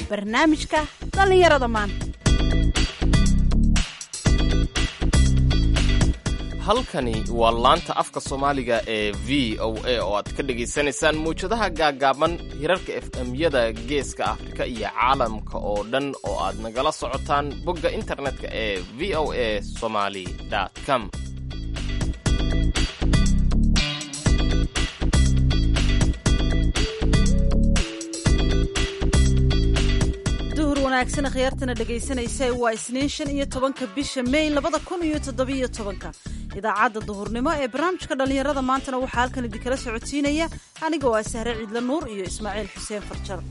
barnaamijka dhallinyarada maanta halkani waa laanta afka soomaaliga ee v o a oo aad ka dhagaysanaysaan mawjadaha gaagaaban hirarka efmyada geeska afrika iyo caalamka oo dhan oo aad nagala socotaan bogga internetka ee v o a somaly com duhur wanaagsan khiyaartana dhegaysanaysa waa isniin shan iyo tobanka bisha may labada kun iyo toddobiyo tobanka idaacadda duhurnimo ee barnaamijka dhallinyarada maantana waxaa halkan idinkala socodsiinaya anigoo ah sahre ciidla nuur iyo ismaaciil xuseen farjar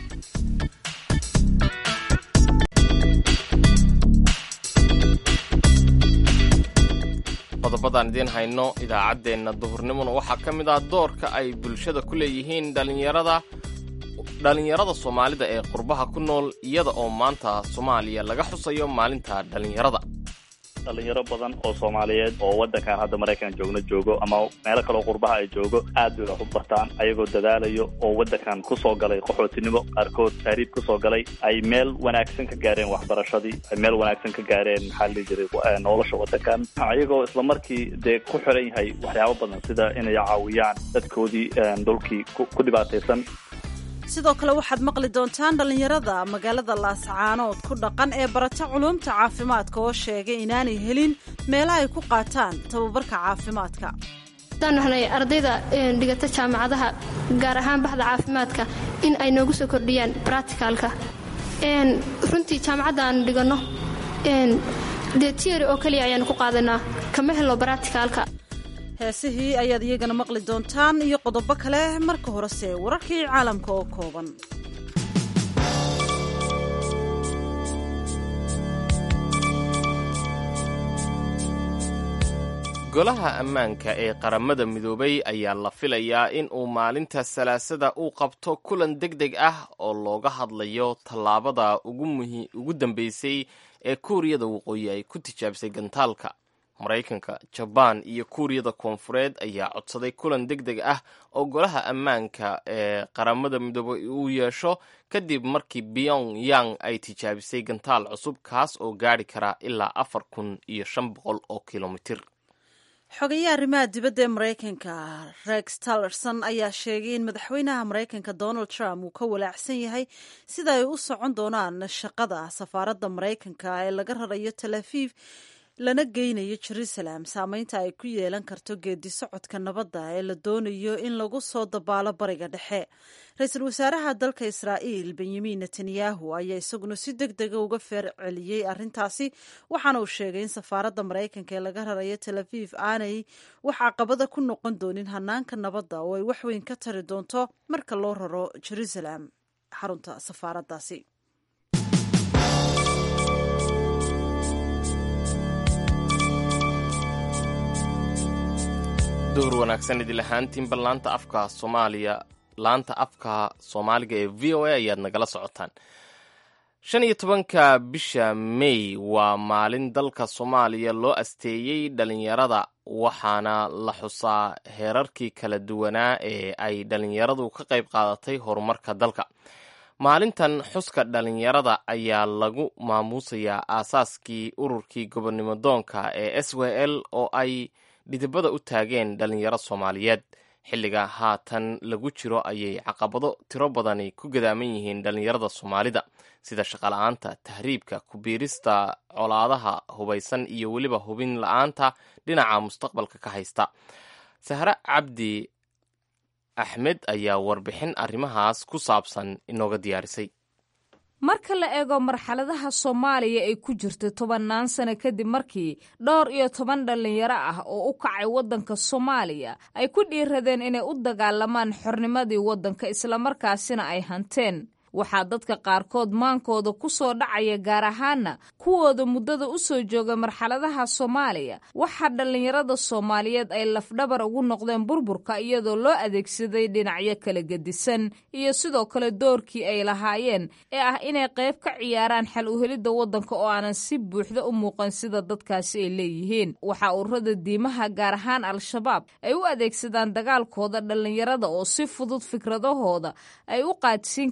qodobadaan idiin hayno idaacaddeenna duhurnimona waxaa ka mid ah doorka ay bulshada ku leeyihiin dhallinyarada dhallinyarada soomaalida ee qurbaha ku nool iyada oo maanta soomaaliya laga xusayo maalinta dhallinyarada dhalinyaro badan oo soomaaliyeed oo wadankan hadda maraykan joogno joogo ama meelo kaleo qurbaha ay joogo aad bay wax u bartaan ayagoo dadaalayo oo wadankan kusoo galay qaxootinimo qaarkood taariib kusoo galay ay meel wanaagsan ka gaareen waxbarashadii ay meel wanaagsan ka gaareen maxaa la dhihi jiray nolosha wadankan ayagoo islamarkii dee ku xiran yahay waxyaabo badan sida inay caawiyaan dadkoodii dhulkii ku dhibaataysan sidoo kale waxaad maqli doontaan dhallinyarada magaalada laascaanood ku dhaqan ee barata culuumta caafimaadka oo sheegay inaanay helin meela ay ku qaataan tababarka caafimaadka hadaan nahnay ardayda dhigata jaamacadaha gaar ahaan baxda caafimaadka in ay noogu soo kordhiyaan bracticalka runtii jaamacadda aan dhiganno dee tiary oo keliya ayaanu ku qaadanaa kama helo bracticalka heesihii ayaad iyagana maqli doontaan iyo qodobo kale marka horese wararkii caalamka oo kooban golaha ammaanka ee qaramada midoobay ayaa la filayaa in uu maalinta salaasada uu qabto kulan deg deg ah oo looga hadlayo tallaabada ugu dambeysay ee kuuriyada waqooyi ay ku tijaabisay gantaalka maraykanka jabaan iyo kuuriyada koonfureed ayaa codsaday kulan deg deg ah oo golaha ammaanka ee qaramada midoobay uu yeesho kadib markii pyong yang ay tijaabisay gantaal cusub kaas oo gaari kara ilaa afar kun iyo shan boqol oo kilomitir xogayaha arrimaha dibadda ee maraykanka rex tillerson ayaa sheegay in madaxweynaha maraykanka donald trump uu ka walaacsan yahay sida ay u socon doonaan shaqada safaaradda maraykanka ee laga rarayo tel aviv lana geynayo jerusalem saameynta ay ku yeelan karto geedi socodka nabadda ee la doonayo in lagu soo dabaalo bariga dhexe ra-iisul wasaaraha dalka israa'iil benyamin netanyahu ayaa isaguna si deg dega uga feer celiyey arrintaasi waxaana uu sheegay in safaaradda maraykanka ee laga rarayo tel aviv aanay wax caqabada ku noqon doonin hanaanka nabadda oo ay waxweyn ka tari doonto marka loo raro jerusalem xarunta safaaraddaasi duhur wanaagsan idil ahaantiinba laanta afka soomaaliya laanta afka soomaaliga ee v o a ayaad nagala socotaan shan iyo tobanka bisha may waa maalin dalka soomaaliya loo asteeyey dhalinyarada waxaana la xusaa heerarkii kala duwanaa ee ay dhalinyaradu ka qayb qaadatay horumarka dalka maalintan xuska dhalinyarada ayaa lagu maamuusayaa aasaaskii ururkii gobonnimo doonka ee s w l oo ay dhidibada u taageen dhalinyaro soomaaliyeed xilliga haatan lagu jiro ayay caqabado tiro badani ku gadaaman yihiin dhalinyarada soomaalida sida shaqala-aanta tahriibka kubiirista colaadaha hubaysan iyo weliba hubin la-aanta dhinaca mustaqbalka ka haysta sahre cabdi axmed ayaa warbixin arrimahaas ku saabsan inooga diyaarisay marka la eego marxaladaha soomaaliya ay ku jirta tobannaan sano kadib markii dhowr iyo toban dhallinyaro ah oo u kacay waddanka soomaaliya ay ku dhiiradeen inay u dagaalamaan xornimadii waddanka islamarkaasina ay hanteen waxaa dadka qaarkood maankooda ku soo dhacaya gaar ahaana kuwooda muddada u soo jooga marxaladaha soomaaliya waxaa dhallinyarada soomaaliyeed ay lafdhabar ugu noqdeen burburka iyadoo loo adeegsaday dhinacyo kala gedisan iyo sidoo kale doorkii ay lahaayeen ee ah inay qayb ka ciyaaraan xal uhelidda waddanka oo aanan si buuxda u muuqan sida dadkaasi ay leeyihiin waxaa ururada diimaha gaar ahaan al-shabaab ay u adeegsadaan dagaalkooda dhallinyarada oo si fudud fikradahooda ay u qaadsiin karaan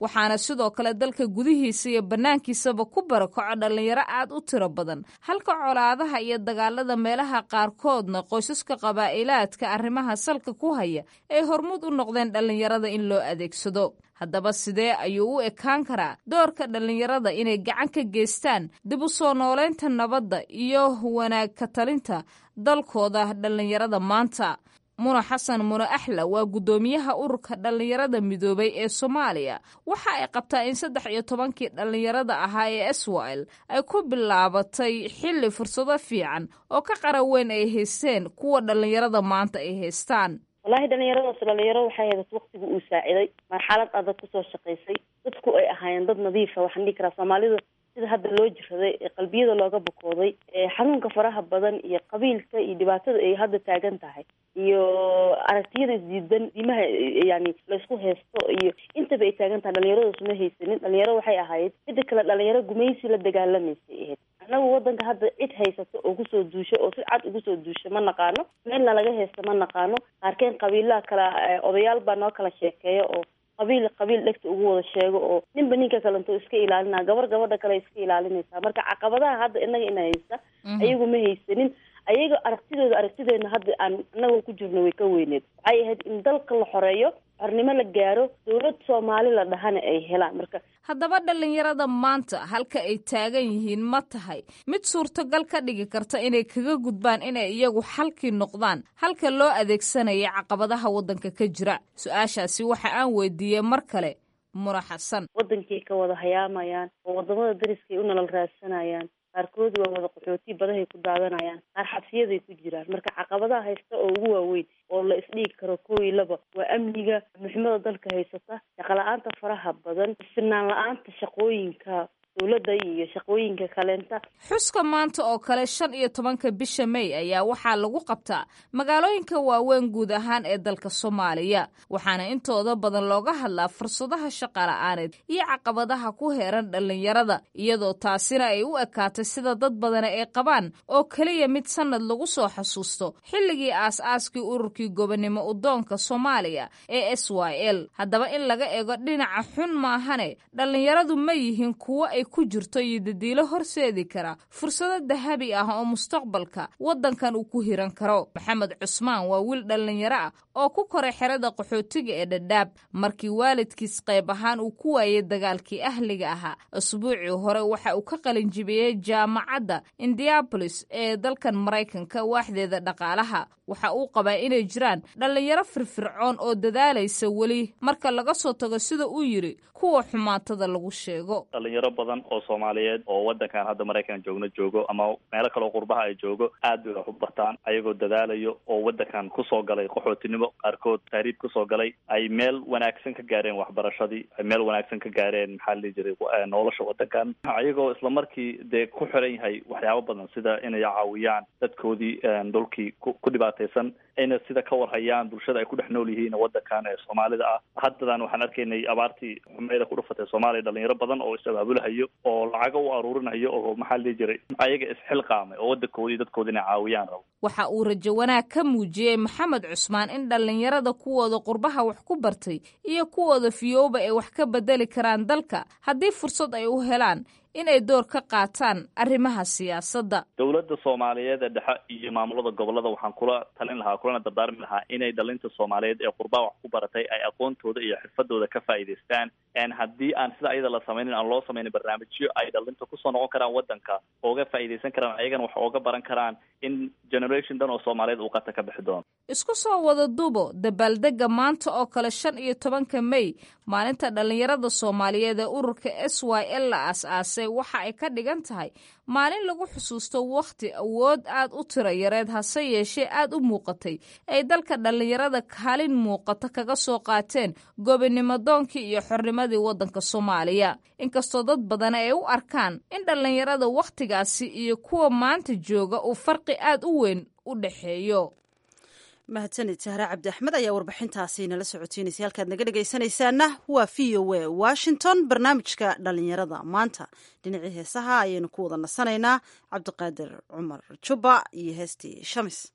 waxaana sidoo kale dalka gudihiisa iyo bannaankiisaba ku barakaco dhallinyaro aad u tiro badan halka colaadaha iyo dagaalada meelaha qaarkoodna qoysaska qabaa'ilaadka arrimaha salka ku haya ay hormuud u noqdeen dhallinyarada in loo adeegsado haddaba sidee ayuu u ekaan karaa doorka dhallinyarada inay gacan ka geystaan dib u soo noolaynta nabadda iyo wanaag ka talinta dalkooda dhallinyarada maanta muna xasan mune axla waa guddoomiyaha ururka dhallinyarada midoobay ee soomaaliya waxa ay qabtaa in saddex iyo tobankii dhallinyarada ahaa ee swil ay ku bilaabatay xilli fursado fiican oo ka qara weyn ay haysteen kuwa dhallinyarada maanta ay haystaan wallaahi dhalinyaradaas dhalinyaro waxay hayd waqtiga uu saaciday marxalad adag kusoo shaqaysay dadku ay ahaayeen dad nadiifa waxaan dhihi karaa soomaalida sida hadda loo jiraday ee qalbiyada looga bukooday ee xanuunka faraha badan iyo qabiilka iyo dhibaatada ay hadda taagan tahay iyo aragtiyada isdiidan diimaha yani laysku haysto iyo intaba ay taagan tahay dhalinyaradaas ma haysanin dhalinyaro waxay ahayd mida kale dhalinyaro gumaysi la dagaalamaysay ahayd annagu wadanka hadda cid haysato oo kusoo duusho oo si cad ugu soo duusho ma naqaano meelna laga haysto ma naqaano qaarkeen qabiilaha kala odayaal baa noo kala sheekeeya oo qabiil qabiil dhegta ugu wada sheego oo ninba ninka kalento iska ilaalinaa gabar gabadha kale iska ilaalinaysaa marka caqabadaha hadda inaga ina haysta ayagu ma haysanin ayaga aragtidooda aragtideena hadda aan anagoo ku jirno way ka weyneed waxay ahayd in dalka la xoreeyo xornimo la gaaro dowlad soomaali la dhahana ay helaan marka haddaba dhallinyarada maanta halka ay taagan yihiin ma tahay mid suurtogal ka dhigi karta inay kaga gudbaan inay iyagu xalkii noqdaan halka loo adeegsanaya caqabadaha waddanka ka jira su-aashaasi waxa aan weydiiyey mar kale mura xasan wadankay ka wada hayaamayaan oo wadamada dariskay u nolol raadsanayaan qaarkood waa wada qaxooti badahay ku daadanayaan qaar xabsiyaday ku jiraan marka caqabadaha haysta oo ugu waaweyn oo la isdhigi karo kow iyo laba waa amniga muximada dalka haysata shaqala-aanta faraha badan sinaan la-aanta shaqooyinka dowladda iyo shaqooyinka kaleenta xuska maanta oo kale shan iyo tobanka bisha may ayaa waxaa lagu qabtaa magaalooyinka waaweyn guud ahaan ee dalka soomaaliya waxaana intooda badan looga hadlaa fursadaha shaqala-aaneed iyo caqabadaha ku heeran dhallinyarada iyadoo taasina ay u ekaatay sida dad badani ay qabaan oo keliya mid sannad lagu soo xasuusto xilligii aas-aaskii ururkii gobonnimo udoonka soomaaliya ee s y l haddaba in laga eego dhinaca xun maahane dhallinyaradu ma yihiin kuwo ay ku jirto iyo dadiilo horseedi kara fursado dahabi ah oo mustaqbalka waddankan uu ku hiran karo maxamed cusmaan waa wiil dhallinyaro ah oo ku koray xerada qaxootiga ee dhadhaab markii waalidkiis qayb ahaan uu ku waayey dagaalkii ahliga ahaa asbuucii hore waxa uu ka qalinjibiyey jaamacadda indiabolis ee dalkan maraykanka waaxdeeda dhaqaalaha waxa uu qabaa inay jiraan dhallinyaro firfircoon oo dadaalaysa weli marka laga soo tago sida uu yidhi kuwa xumaatada lagu sheego dhalinyaro badan oo soomaaliyeed oo wadankan hadda maraykan joogno joogo ama meelo kaleo qurbaha ay joogo aad bay wax u bartaan ayagoo dadaalayo oo wadankan kusoo galay qaxootinimo qaarkood tahriib kusoo galay ay meel wanaagsan ka gaareen waxbarashadii ay meel wanaagsan ka gaareen maxaa la dhihi jiray nolosha wadankan ayagoo islamarkii dee ku xiran yahay waxyaabo badan sida inay caawiyaan dadkoodii dhulkii ku dhibaataysan ayna sida ka warhayaan bulshada ay ku dhex nool yihiin wadankan ee soomaalida ah haddadan waxaan arkaynay abaartii xumeyda ku dhufatay soomaaliya dhalinyaro badan oo is-abaabulahayo oo lacago u aruurinayo oo maxaa la dhihi jiray ayaga isxilqaamay oo wadankoodii dadkooda inay caawiyaan rabo waxa uu rajo wanaag ka muujiyey maxamed cusmaan in dhallinyarada kuwooda qurbaha wax ku bartay iyo kuwooda fiyooba ay wax ka bedeli karaan dalka haddii fursad ay u helaan inay door ka qaataan arrimaha siyaasadda dowladda soomaaliyeed ee dhexe iyo maamulada gobolada waxaan kula talin lahaa kulana dardaarmi lahaa inay dhalinta soomaaliyeed ee qurbaha wax ku baratay ay aqoontooda iyo xirfadooda ka faa'iidaystaan haddii aan sida ayada la samaynin aan loo samaynin barnaamijyo ay dhalinta kusoo noqon karaan wadanka ooga faa'iidaysan karaan ayagana wax ooga baran karaan in generation dhan oo soomaaliyeed uu qata ka bixi doono isku soo wada dubo dabaaldega maanta oo kale shan iyo tobanka may maalinta dhallinyarada soomaaliyeed ee ururka s y l la aas-aasay waxa ay ka dhigan tahay maalin lagu xusuusto wakhti awood aad u tiro yareed hase yeeshee aad u muuqatay ay dalka dhallinyarada kaalin muuqata kaga soo qaateen gobonnimo doonkii iyo xornimadii waddanka soomaaliya inkastoo dad badan ay u arkaan in dhallinyarada wakhtigaasi iyo kuwa maanta jooga uu farqi aad u weyn u dhexeeyo mahadsanid sahre cabdi axmed ayaa warbixintaasi nala socotiinaysa halkaad naga dhegaysanaysaana waa v o a washington barnaamijka dhallinyarada maanta dhinacii heesaha ayaynu ku wada nasanaynaa cabdiqaadir cumar jubba iyo heestii shamis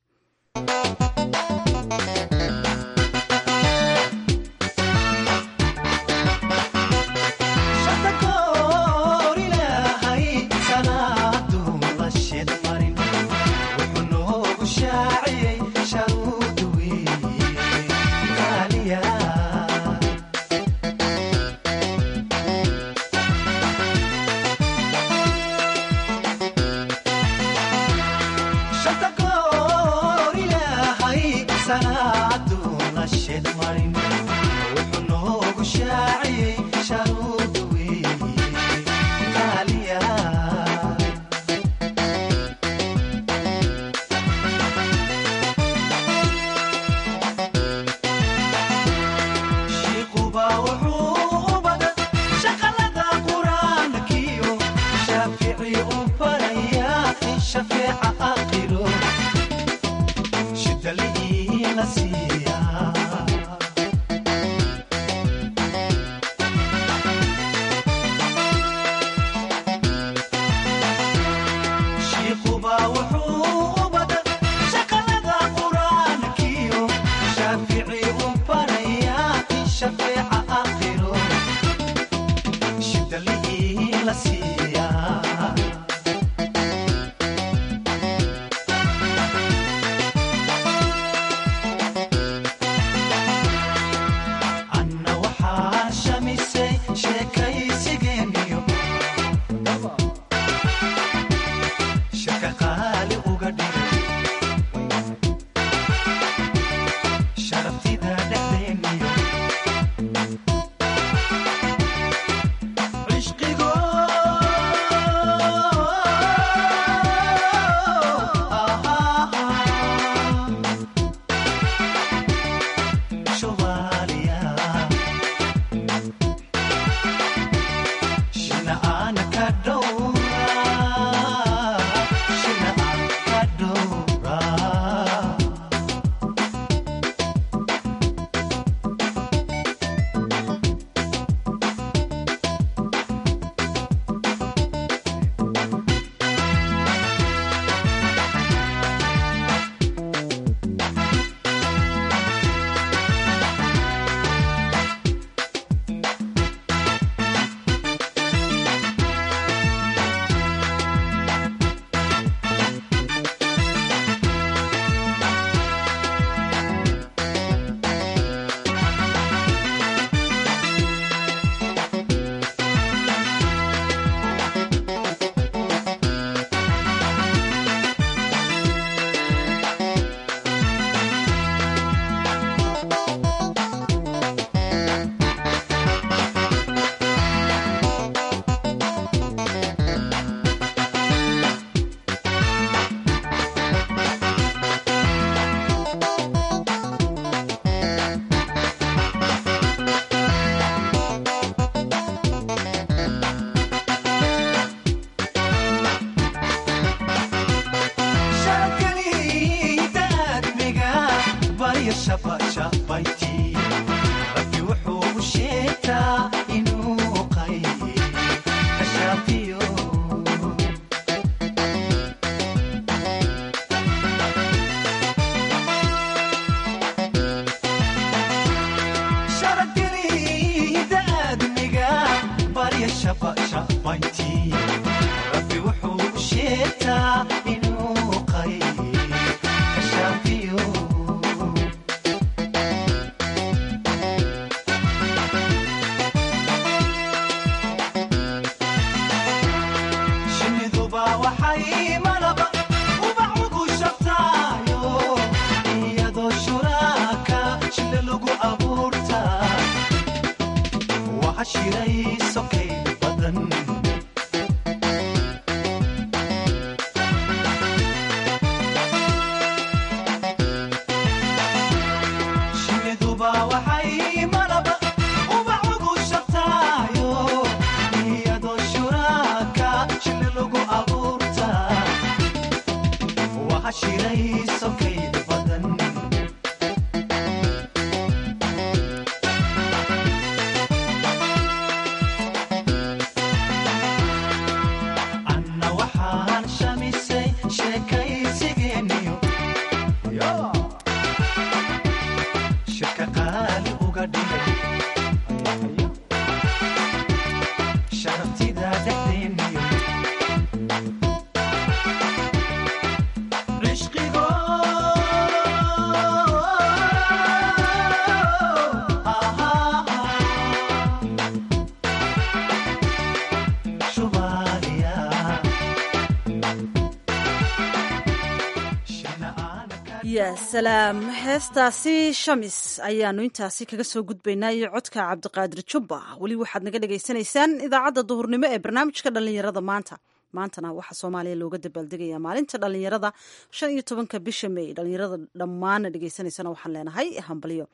salaam heestaasi shamis ayaanu intaasi kaga soo gudbaynaa iyo codka cabdiqaadir jubba weli waxaad naga dhagaysanaysaan idaacadda duhurnimo ee barnaamijka dhallinyarada maanta maantana waxaa soomaaliya looga dabaaldegaya maalinta dhallinyarada shan iyo tobanka bisha may dhallinyarada dhammaana dhegaysanaysana waxaan leenahay hambalyo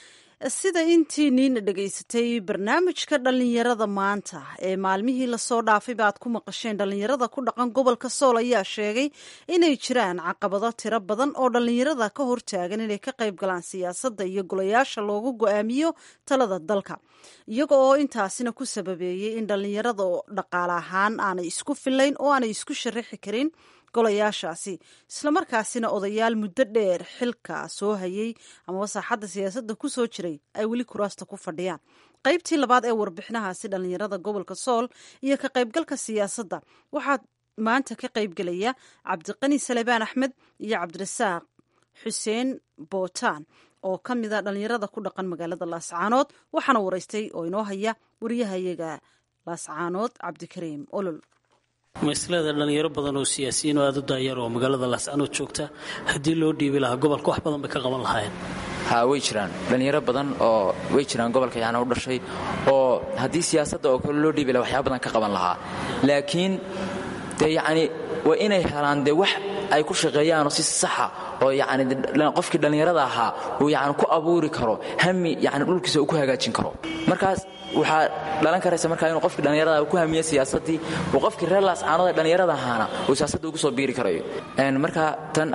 sida intii niina dhegaysatay barnaamijka dhallinyarada maanta ee maalmihii lasoo dhaafay ba aad ku maqasheen dhallinyarada ku dhaqan gobolka sool ayaa sheegay inay jiraan caqabado tiro badan oo dhallinyarada ka hortaagan inay ka qayb galaan siyaasadda iyo golayaasha loogu go-aamiyo talada dalka iyaga oo intaasina ku sababeeyey in dhallinyarada dhaqaale ahaan aanay isku filayn oo aanay isku sharaxi karin golayaashaasi islamarkaasina odayaal muddo dheer xilka soo hayay amaba saaxadda siyaasadda ku soo jiray ay weli kuraasta ku fadhiyaan qaybtii labaad ee warbixinahaasi dhallinyarada gobolka sool iyo ka qaybgalka siyaasadda waxaa maanta ka qaybgelaya cabdiqani salebaan axmed iyo cabdirasaaq xuseen bootaan oo ka mida dhallinyarada ku dhaqan magaalada laascaanood waxaana waraystay oo inoo haya wariyahayaga laascaanood cabdikariim olol maslada dhalinyaro badan oo siyaasiyiin oo aad u daayar oo magaalada laascanood joogta haddii loo dhiibi lahaa gobolka wax badan bay ka qaban lahaayeen ha way jiraan dhallinyaro badan oo way jiraan gobolka yaana u dhashay oo haddii siyaasadda oo kale loo dhiibi laha waxyaaba badan ka qaban lahaa laakiin dee yacni waa inay helaan dee wax ay ku shaqeeyaanoo si saxa oo yacni qofkii dhallinyarada ahaa uu yacni ku abuuri karo hami yacni dhulkiisa uu ku hagaajin karo markaas waxaa dhalan karaysa markaa inuu qofkii dhallinyarada uu ku hamiye siyaasaddii uu qofkii reer laascaanood ee dhallinyarada ahaana uu siyaasadda ugu soo biiri karayo marka tan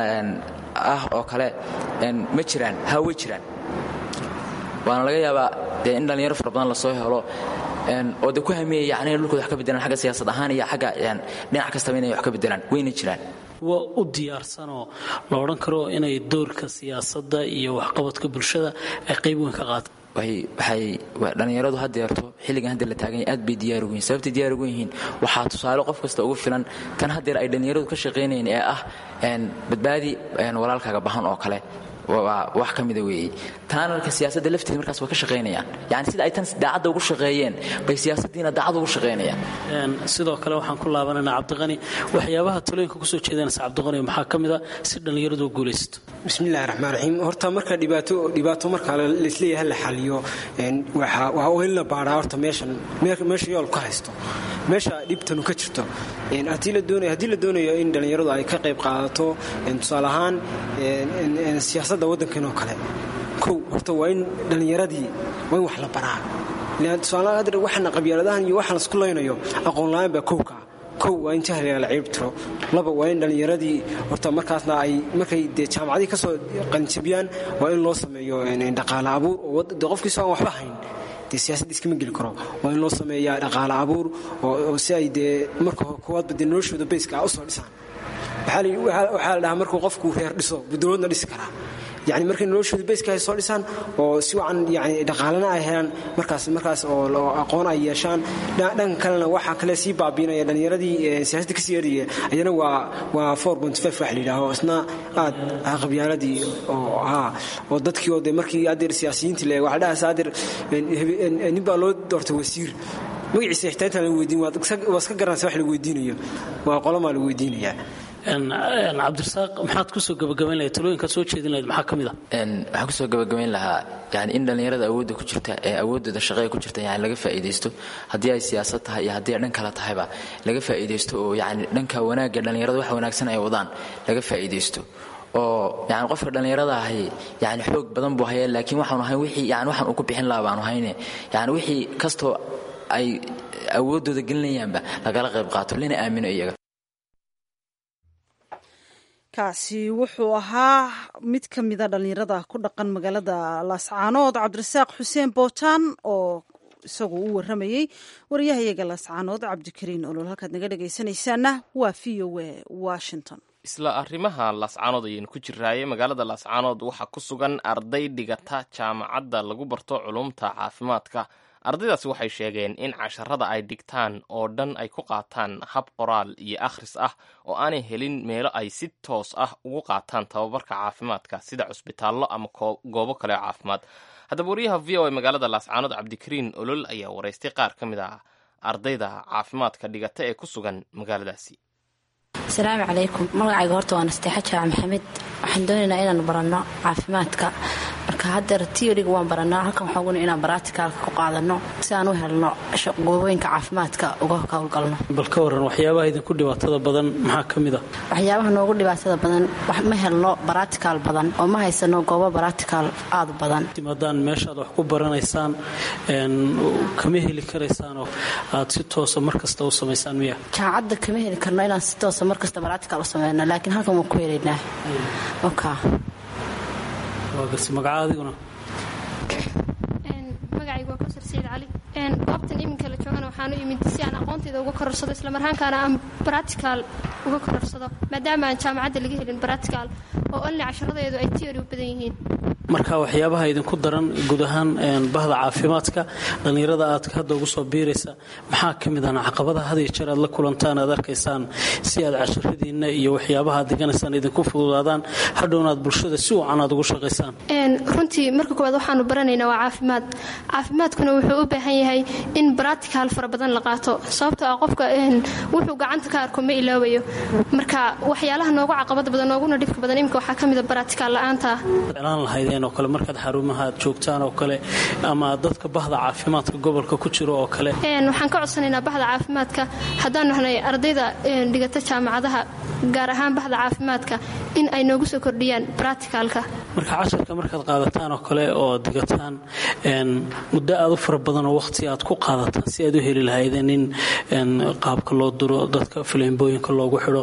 ah oo kale ma jiraan ha way jiraan waana laga yaabaa dee in dhallinyaro fara badan lasoo helo oo de ku hamiyaya yani inay dhulkooda wax ka bedelaan xagga siyaasad ahaan iyo xagga dhinac kastaba inay wax ka bedelaan wayna jiraan waa u diyaarsanoo la odhan karo inay doorka siyaasadda iyo waxqabadka bulshada ay qayb weyn ka qaataan waxay dhallinyaradu hadeerto xilligan hadda la taaganya aad bay diyaar ugu yihin sababtay diyaar ugu yihiin waxaa tusaale qof kasta ugu filan tan haddeer ay dhallinyaradu ka shaqaynayeen ee ah badbaadi walaalkaaga bahan oo kale wax ka mida weeye taana marka siyaasadda lafteeda markaas way ka shaqaynayaan yani sida ay tan daacadda ugu shaqeeyeen bay siyaasaddiina daacad ugu shaqaynayaan sidoo kale waxaan ku laabanayna cabdiqani waxyaabaha talooyinka kusoo jeedanaysa cabdiqani maxaa ka mid a si dhallinyaradu u guulaysato bismillahi raxmaan raxiim horta marka dhibaato dhibaato marka laisleeyahay la xaliyo waa in la baadhaa horta meeshan meesha yool ka haysto meesha dhibtanu ka jirto haddii la doonayo in dhallinyaradu ay ka qayb qaadato tusaale ahaan siyaasadda waddankan oo kale kow horta waa in dhallinyaradii waa in wax la baraa tusaale waxana qabyaaladahan iyo waxaan isku laynayo aqoon la-aan baa kowkaa kow waa in jahliga la ciib tiro laba waa in dhallinyaradii horta markaasna ay markay dee jaamacadii kasoo qalinjabiyaan waa in loo sameeyo dhaqaale abuur oo de qofkiisoo aan waxba hayn dee siyaasadda iskama geli karo waa in loo sameeyaa dhaqaale abuur oo si ay dee marka koowaadba dee noloshooda bayska ah usoo dhisaan waxaa la dhahaa markuu qofku reer dhiso budowladna dhisi karaa yani markay noloshooda bayska ay soo dhisaan oo si wacan yani dhaqaalena ay helaan markaas markaas oo aqoon ay yeeshaan dhanka kalena waxaa kale sii baabiinaya dhallinyaradii siyaasadda kasii eraya ayana waa waa wax la yidhaaho isna aad qabyaaladii oo haa oo dadkii oo de markii adeer siyaasiyiintii le waxa dhahaas adeer nin baa loo doortay wasiir magaciisa xitaa intaan la weydiin waa iska garanaysa wax la weydiinayo waa qolamaa la weydiinayaa cabdirasaaq maxaad kusoo gabagabayn lahayd talooyinkaad soo jeedin lahayd maxaa ka mid a waxaan kusoo gabagabayn lahaa yani in dhallinyarada awoodda ku jirta ee awooddooda shaqeya ku jirta yani laga faa'iidaysto haddii ay siyaasad tahay iyo haddii ay dhan kale tahayba laga faa'iidaysto oo yani dhanka wanaagga dhallinyarada wax wanaagsan ay wadaan laga faa'iidaysto oo yani qofka dhallinyarada ahi yani xoog badan buu hayaa laakiin waxaanu ahayn wixii yani waxaan uu ku bixin lahaa baanu hayne yani wixii kastoo ay awooddooda gelinayaanba lagala qayb qaato lana aamino iyaga kaasi wuxuu ahaa mid ka mida dhallinyarada ku dhaqan magaalada laascaanood cabdirasaaq xuseen bootaan oo isagu u waramayey wariyahayaga laascaanood cabdikariin olol halkaad naga dhegaysanaysaana waa v o a washington isla arrimaha laascaanood ayaynu ku jiraaye magaalada laascaanood waxaa ku sugan arday dhigata jaamacadda lagu barto culumta caafimaadka ardaydaasi waxay sheegeen in casharada ay dhigtaan oo dhan ay ku qaataan hab qoraal iyo akhris ah oo aanay helin meelo ay si toos ah ugu qaataan tababarka caafimaadka sida cusbitaallo ama goobo kale oo caafimaad haddaba wariyaha v o a magaalada laascaanood cabdikariin olol ayaa waraystay qaar ka mid ah ardayda caafimaadka dhigata ee ku sugan magaaladaasi asalaamu calaykum magacayga horta waa nasteexa jaac maxamed waxaan doonaynaa inaan baranno caafimaadka marka haddeer tioriga waan barannaa halkan waxaan oguna inaan baraticaalka ku qaadano si aan u helno goobooyinka caafimaadka uga howlgalno bal ka waran waxyaabaha idinku dhibaatada badan maxaa ka mid a waxyaabaha noogu dhibaatada badan ma helno baraticaal badan oo ma haysano goobo baraticaal aad u badan timaadaan meeshaad wax ku baranaysaan kama heli karaysaanoo aad si toosa mar kasta u samaysaan miya jaamacadda kama heli karno inaan si toosa mar kasta baraticaal u sameyno laakiin halkan waan ku helaynaa oka waa garsi magaca adiguna magacaygu waa kawsar sayid cali goobtan iminka la joogana waxaan u imid si aan aqoontayda uga kororsado islamarhaankaana aan baraticaal uga kororsado maadaama aan jaamacadda laga helin baraticaal oo only casharadeedu ay tiori u badan yihiin marka waxyaabaha idinku daran guud ahaan bahda caafimaadka dhallinyarada aad hadda ugu soo biiraysa maxaa ka mid ahna caqabadaha had iyo jeer aad la kulantaan aad arkaysaan si aad casharadiinna iyo waxyaabaha aad diganaysaan idinku fududaadaan hadhowna aad bulshada si wacan aad ugu shaqaysaan runtii marka koowaad waxaanu baranaynaa waa caafimaad caafimaadkuna wuxuu u baahan yahay in baraticaal fara badan la qaato sababtoo ah qofka wuxuu gacanta ka arko ma ilaawayo marka waxyaalaha noogu caqabada badan nooguna dhibka badan imika waxaa ka mida baraticaal la-aanta oo kale markaad xarumaha aad joogtaan oo kale ama dadka bahda caafimaadka gobolka ku jiro oo kale waxaan ka codsanaynaa bahda caafimaadka haddaanu nahnay ardayda dhigata jaamacadaha gaar ahaan bahda caafimaadka in ay noogu soo kordhiyaan braticalka marka casharka markaad qaadataan oo kale oo digataan muddo aad u fara badan oo waqhti aad ku qaadataan si aad u heli lahaydeen in qaabka loo duro dadka fileembooyinka loogu xidho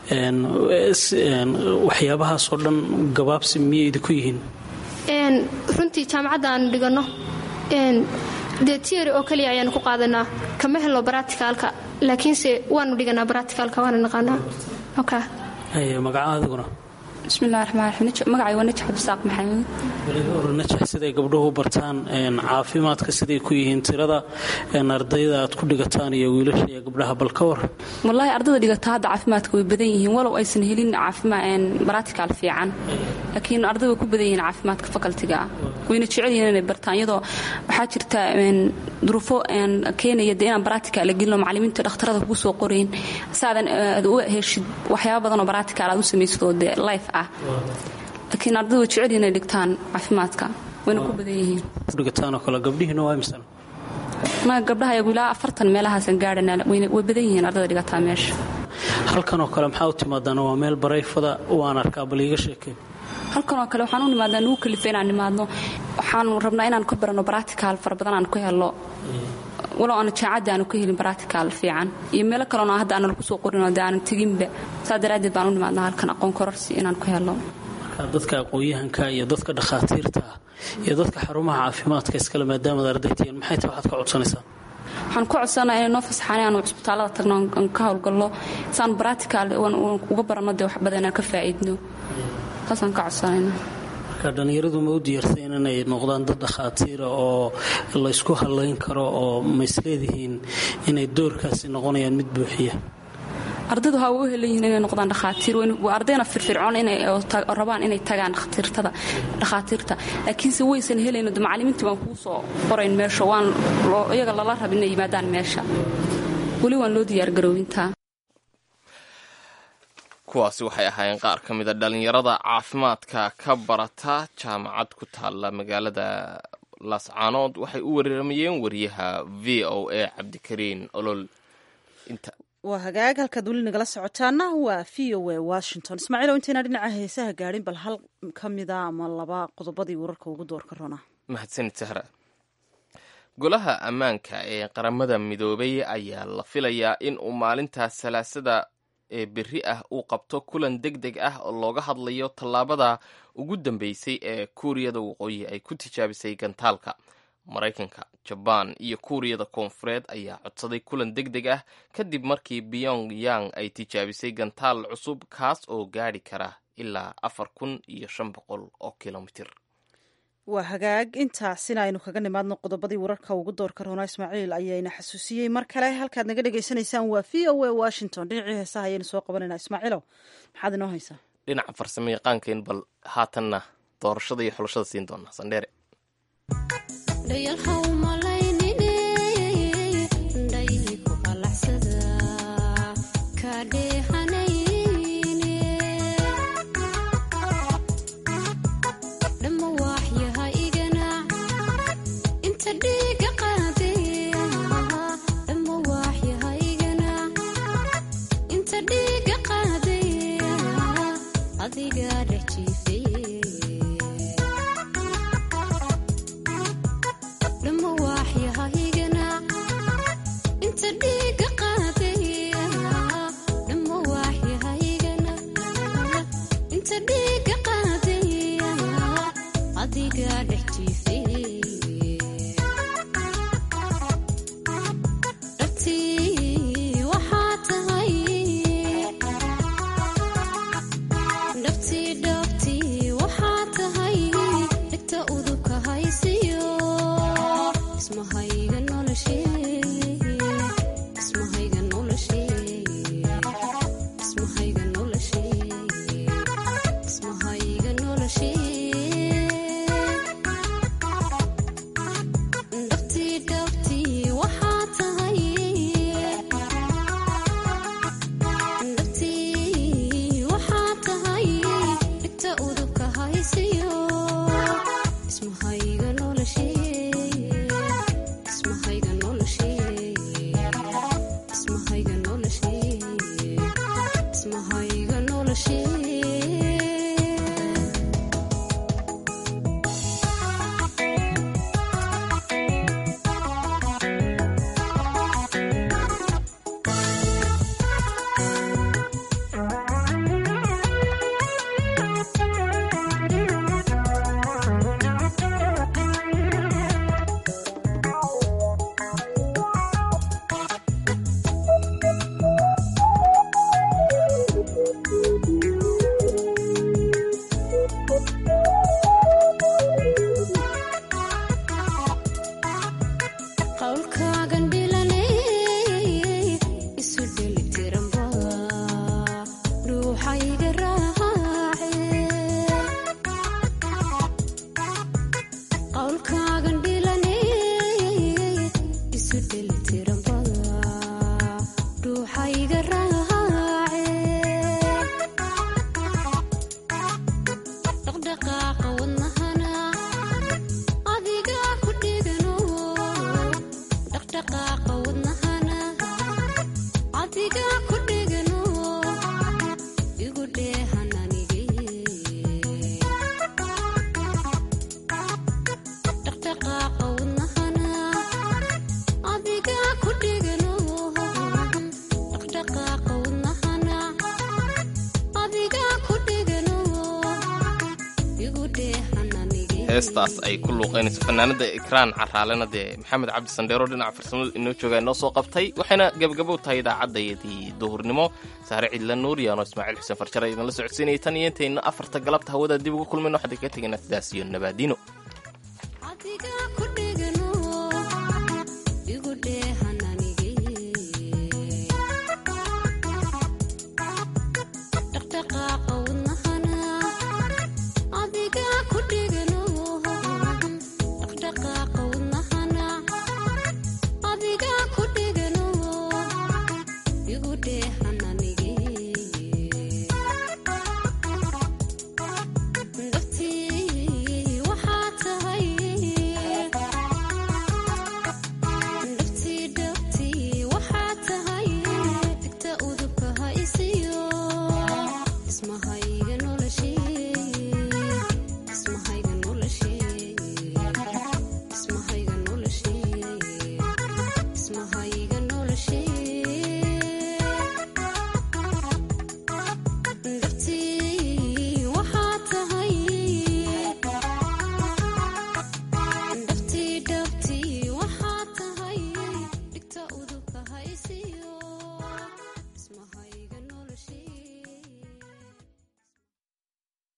waxyaabahaasoo dhan gabaabsi miyay idinku yihiin runtii jaamacadda aanu dhiganno dee tiori oo kaliya ayaanu ku qaadanaa kama helno baraticaalka laakiinse waanu dhiganaa baraticaalka waana naqaanaa magaca adiguna bismillahi raxmaan raxiim magacay waa najax cabdisaaq maxamuud najax siday gabdhuhu bartaan caafimaadka siday ku yihiin tirada ardayda aad ku dhigataan iyo wiilasha iyo gabdhaha bal ka war wallaahi ardayda dhigata hadda caafimaadka way badan yihiin walow aysan helin baraticaal fiican laakiin arday way ku badan yihiin caafimaadka fakaltiga ah wayna jecel yihiin inay bartaan iyadoo waxaa jirta duruufo keenaya dee inaan baraticaal la gelino macallimiinta dhakhtarada kugu soo qorayn saadan aad u heshid waxyaaba badan oo baraticaal aad u samaysid oo dee life ah laakiin ardayda way jecel yihiin inay dhigtaan caafimaadka wayna ku badan yihiin dhigataanoo kale gabdhihiina waa imsan ma gabdhaha iyagu ilaa afartan meelahaasan gaadhana way badan yihiin ardayda dhigataa meesha halkan oo kale maxaa u timaadaan waa meel barayfada waan arkaa bal iiga sheekeen halkan oo kale waxaan u nimaadnaa nugu kalifa inaan nimaadno waxaanu rabnaa inaan ka baranno baraticaal fara badan aan ku helno walow aana jaacadda aanu ka helin baractical fiican iyo meelo kaleona hadda aana lagu soo qorinoo dee aanan teginba saa daraaddeed baan u nimaadnaa halkan aqoon kororsi inaan ku helo marka dadka aqoon-yahanka iyo dadka dhakhaatiirta ah iyo dadka xarumaha caafimaadka iskale maadaamaad ardaytihiin maxay tahay waxaad ka codsanaysaa waxaan ku codsanaa inay noo fasaxaan aanu cusbitaalada tagno aan ka howlgallo saan baractical uga baranno dee wax badan aan ka faa'iidno saasaan ka codsanayna marka dhallinyaradu ma u diyaarsayn inay noqdaan dad dhakhaatiira oo laysku hallayn karo oo ma isleedihiin inay doorkaasi noqonayaan mid buuxiya ardaydu ha u helan yihiin inay noqdaan dhakhaatiir waa ardayna firfircoon rabaan inay tagaan dhakhaatiirta laakiinse waysan helayno de macallimiintii baan kuu soo qorayn meesha waan iyaga lala raba inay yimaadaan meesha weli waan loo diyaargaroowintaa kuwaasi waxay ahaayeen qaar ka mida dhallinyarada caafimaadka ka barata jaamacad ku taalla magaalada laascaanood waxay u waramayeen wariyaha v o a cabdikariin olol waa hagaag halkaad weli nagala socotaana waa v o a washington ismaaciilow intayna dhinaca heesaha gaadhin bal hal ka mida ama laba qodobadii wararka ugu doorka rona mahadsanid sahra golaha ammaanka ee qaramada midoobay ayaa la filayaa in uu maalintaas salaasada ee berri ah uu qabto kulan deg deg ah oo looga hadlayo tallaabada ugu dambeysay ee kuuriyada waqooyi ay ku tijaabisay gantaalka maraykanka jabaan iyo kuuriyada koonfureed ayaa codsaday kulan deg deg ah kadib markii pyong yang ay tijaabisay gantaal cusub kaas oo gaadhi kara ilaa afar kun iyo shan boqol oo kilomitir waa hagaag intaasina aynu kaga nimaadno qodobadii wararka ugu doorka roona ismaaciil ayayna xasuusiyey mar kale halkaad naga dhagaysanaysaan waa v o a washington dhinacii heesaha ayaynu soo qabanayna ismaaciilow maxaad inoo haysaa dhinaca farsamo yaqaankain bal haatanna doorashada iyo xulashada siin doonaa sandheere heestaas ay ku luuqaynayso fanaanada ikraan caraalena dee maxamed cabdi sandheero dhinaca farsamada inoo jooga inoo soo qabtay waxayna gebagabo tahay idaacadayadii duhurnimo saare cidla nuuriyaano ismaaciil xuseen farjare idinla socodsiinayay tan iyo intayna afarta galabta hawada dib ugu kulmayno waxaan kaga tegaynaa sidaas iyo nabaadiino